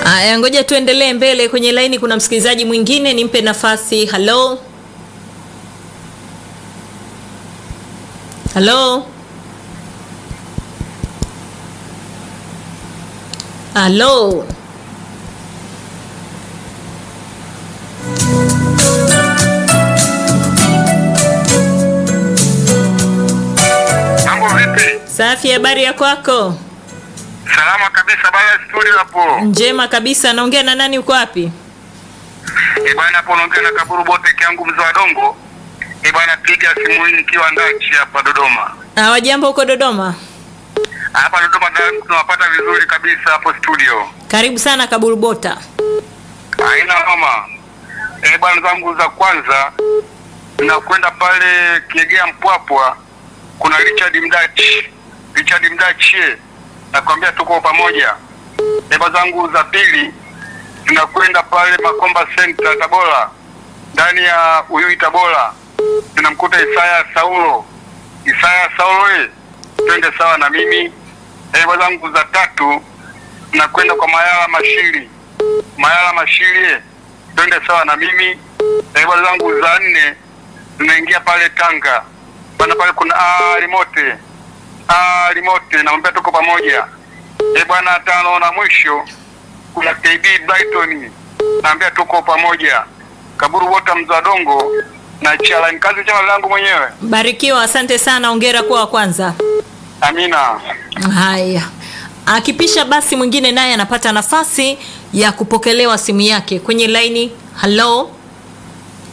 Aya, ngoja tuendelee mbele. Kwenye laini kuna msikilizaji mwingine, nimpe nafasi. Halo, halo, halo. Mambo vipi? Safi, habari ya kwako? Salama kabisa bana studio hapo. Njema kabisa. Naongea na nani? Uko wapi? Eh bana hapo naongea na Kaburu Bote yangu mzee wa Dongo. Eh bana piga simu hii nikiwa Ndachi hapa Dodoma. Hawajambo huko Dodoma? Hapa Dodoma da- tunawapata vizuri kabisa hapo studio. Karibu sana Kaburubota. Haina mama. Eh bana zangu za kwanza nakwenda pale Kiegea Mpwapwa kuna Richard Mdachi. Richard Mdachi eh, nakwambia tuko pamoja. Eba zangu za pili tunakwenda pale Makomba Center Tabora, ndani ya Uyui Tabora, tunamkuta Isaya Saulo. Isaya Saulo, eh, twende sawa na mimi. Eba zangu za tatu tunakwenda kwa Mayala Mashiri. Mayala Mashiri, eh, twende sawa na mimi. Eba zangu za nne tunaingia pale Tanga, bana pale kuna ah, Limote ah, Limote, namwambia tuko pamoja. E bwana, tano na mwisho kuna KB Brighton, naambia tuko pamoja. Kaburu Wota Mzadongo na Chala kazi chama langu mwenyewe. Barikiwa, asante sana. Ongera kuwa wa kwanza. Amina. Haya, akipisha basi mwingine naye anapata nafasi ya kupokelewa simu yake kwenye laini. Halo,